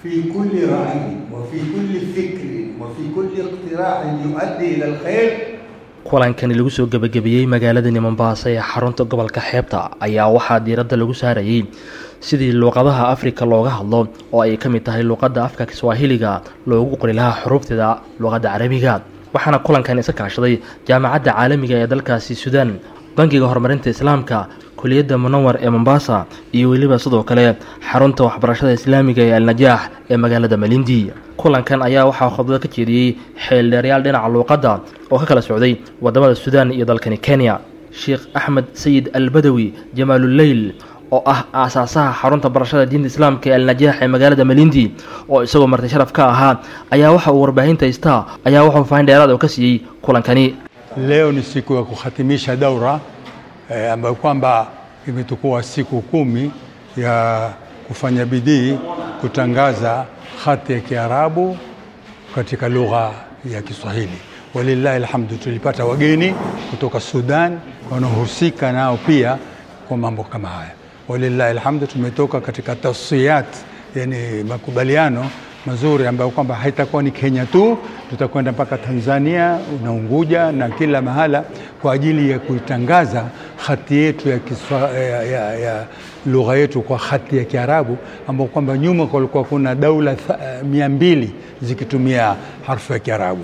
في كل رأي وفي كل فكر وفي كل اقتراح يؤدي إلى الخير kulankani lagu soo gebagabeeyey magaaladani mombasa ee xarunta gobolka xeebta ayaa waxaa diiradda lagu saarayey sidii luuqadaha afrika looga hadlo oo ay ka mid tahay luuqadda afka kiswaahiliga loogu qori lahaa xuruufteeda luuqadda carabiga waxaana kulankan iska kaashaday jaamacadda caalamiga ee dalkaasi suudaan bangiga horumarinta islaamka kuliyadda munawar ee mombasa iyo weliba sidoo kale xarunta waxbarashada islaamiga ee alnajaax ee magaalada malindi kulankan ayaa waxaa khudbado ka jeediyey xeeldheeryaal dhinaca luuqadda oo ka kala socday wadamada suudaan iyo dalkani kenya sheekh axmed sayid albadawi jamaaluleyl oo ah aasaasaha xarunta barashada diinta islaamka ee alnajaax ee magaalada malindi oo isagoo marti sharaf ka ahaa ayaa waxa uu warbaahinta haystaa ayaa wuxuu fahin dheeraad oo ka siiyey kulankani Leo ni siku ya kuhatimisha daura eh, ambayo kwamba imetukua siku kumi ya kufanya bidii kutangaza hati ya Kiarabu katika lugha ya Kiswahili. Walillahi alhamdu, tulipata wageni kutoka Sudan wanaohusika nao pia kwa mambo kama haya. Walillahi alhamdu, tumetoka katika tasiyat, yani makubaliano mazuri ambayo kwamba haitakuwa ni Kenya tu, tutakwenda mpaka Tanzania na Unguja na kila mahala kwa ajili ya kuitangaza hati yetu ya, kiswa, ya, ya, ya lugha yetu kwa hati ya Kiarabu ambao kwamba nyuma kulikuwa kuna daula tha- mia mbili zikitumia harfu ya Kiarabu.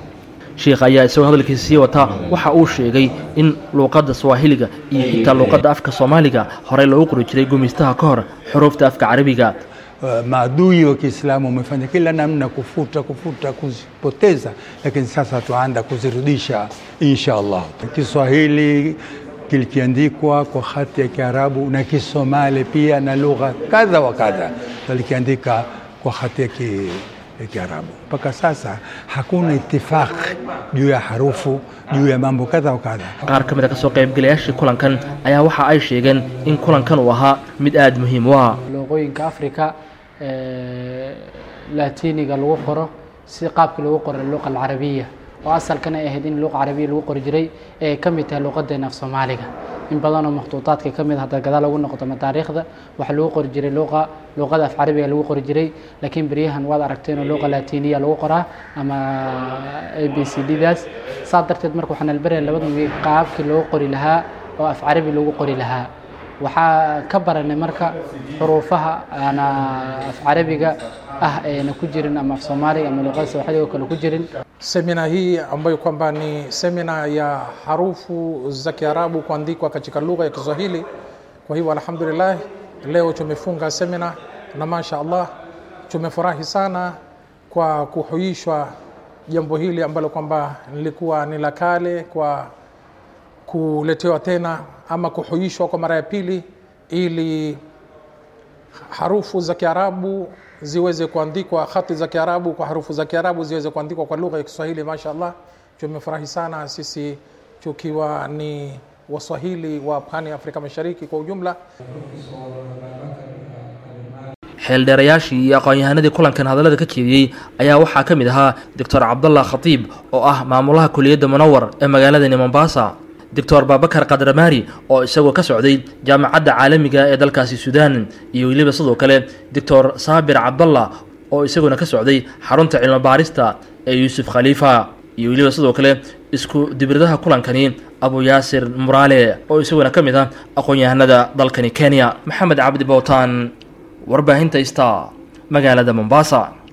sheekh ayaa isagoo hadalkiisa sii wata waxa uu sheegay in luuqadda swahiliga iyo xitaa luuqadda afka soomaaliga horey loogu qori jiray gumaystaha ka hor xuruufta afka carabiga Uh, maadui wa Kiislamu wamefanya kila namna kufuta kufuta kuzipoteza, lakini sasa tuanda kuzirudisha insha Allah. Kiswahili kilikiandikwa kwa hati ya Kiarabu na Kisomali pia na lugha kadha wa kadha walikiandika kwa hati ya ki, ya Kiarabu. Mpaka sasa hakuna itifaq juu ya harufu juu ya mambo kadha wa kadha. qaar ka mid a kasoo qaybgalayaashii kulankan ayaa waxa ay sheegeen in kulankan uu ahaa mid aada muhiim u ah luuqooyinka africa ee latiniga lagu qoro si qaabkii lagu qoro luqa alcarabiya oo asalkana ay ahayd in luqa carabiya lagu qori jiray ee ay ka mid tahay luuqadeena af soomaaliga in badanoo makhtuutaadka ka mid hadda gadaal lagu noqoto mataariikhda waxaa lagu qori jiray luqa luuqada af carabiga lagu qori jiray laakiin beryahan waad aragteen oo luqa latiniya lagu qoraa ama a b c d daas saa darteed marka waxaan albaraya labada wiig qaabkii loo qori lahaa oo af carabi lagu qori lahaa waxaa ka baranay marka xuruufaha ana af carabiga ah eena ku jirin ama af soomaaliga ama luqada sawaaxiliga oo kale ku jirin Semina hii ambayo kwamba ni semina ya harufu za Kiarabu kuandikwa katika lugha ya Kiswahili. Kwa hivyo alhamdulillah, leo tumefunga semina na masha Allah tumefurahi sana kwa kuhuishwa jambo hili ambalo kwamba lilikuwa ni la kale, kwa kuletewa tena ama kuhuishwa kwa mara ya pili ili harufu za Kiarabu ziweze kuandikwa, hati za Kiarabu kwa harufu za Kiarabu ziweze kuandikwa kwa lugha ya Kiswahili. Mashaallah, tumefurahi sana sisi tukiwa ni Waswahili wa pwani ya Afrika Mashariki kwa ujumla. xeeldheerayaashii iyo aqoon-yahanadii kulankan hadallada ka jeediyey ayaa waxaa ka mid ahaa doctor cabdallah khatiib oo ah maamulaha kuliyadda munawar ee magaaladani mombasa doctor babakar kadramaari oo isagoo ka socday jaamacadda caalamiga ee dalkaasi suudaan iyo weliba sidoo kale doctor saabir cabdallah oo isaguna ka socday xarunta cilmi baarista ee yuusuf khaliifa iyo weliba sidoo kale isku dibridaha kulankani abu yaasir muraale oo isaguna ka mid ah aqoon-yahanada dalkani kenya maxamed cabdi bowtaan warbaahinta ista magaalada mombasa